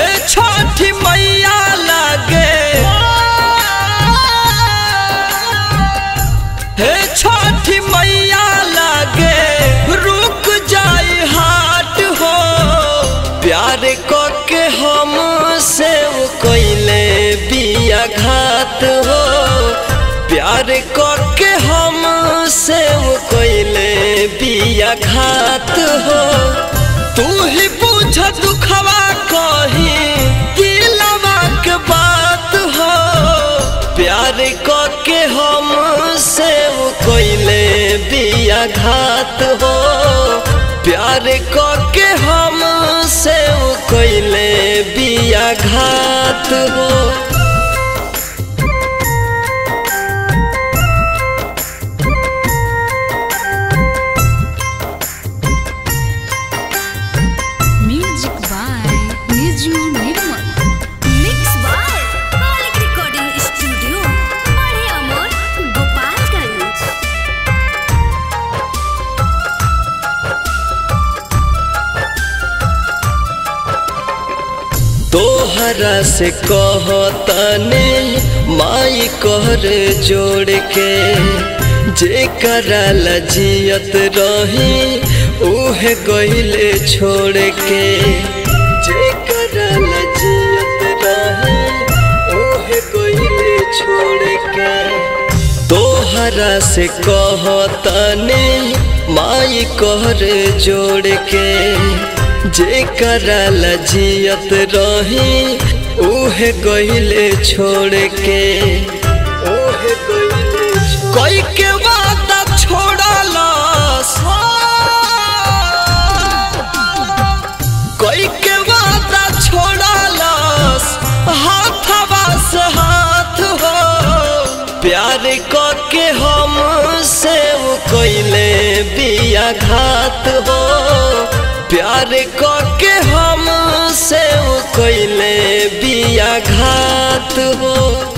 छठी मैया लागे हे छठी मैया लागे रुक जाई हाट हो प्यार क के हम से कोइले बिया घात हो प्यार क के हम से कोइले बिया घात हो तू ही बुझ दुखवा कही दिलवा के बात हो प्यार क के हम से कोइले बिया घात हो प्यार क के हम से कोइले बिया घात हो Music by Niju Nirmal. Mix by Malik Recording Studio, Bade Amor, Gopalganj. तोहरा से कहतने माई कहर जोड़ के जे करल जियत रही उहे गईले छोड़ के जे करल जियत रही उहे गईले छोड़ के तोहरा से कहतने माई कहर जोड़ के जे करल जियत रही उहे गईले छोड़ के उहे गईले कोई के वादा छोड़लस कोई के वादा छोड़लस हाथवा से हाथ हो प्यार क के हम से कोइले बिया घात हो प्यार क के हम से कोइले बिया घात हो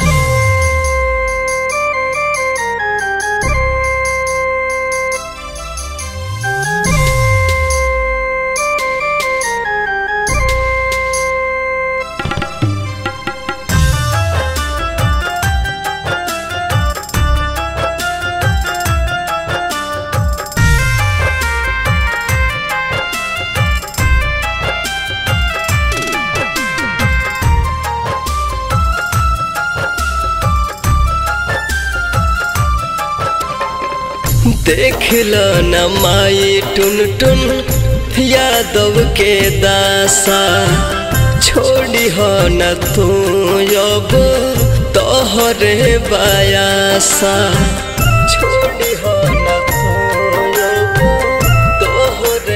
देख लो न माई टुन टुन यादव के दासा छोड़ी हो न तू अब तोहरे बायासा छोड़ी हो न तू अब तोहरे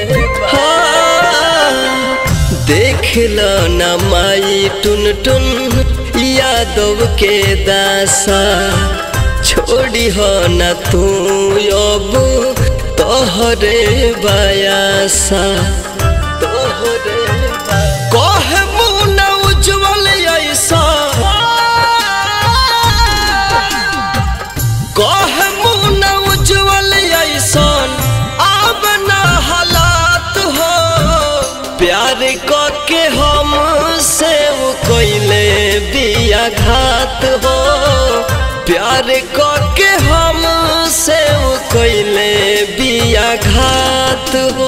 हाँ, देख लो न माई टुन टुन यादव के दासा छोड़ी हो न तू अब तोहरे बायासा तोहरे कहे मुन उज्जवल ऐसा कहे मुन उज्जवल ऐसन अब न हालात हो प्यार क के हम से कोइले बिया घात हो प्यार क के हम से कोइले बिया घात हो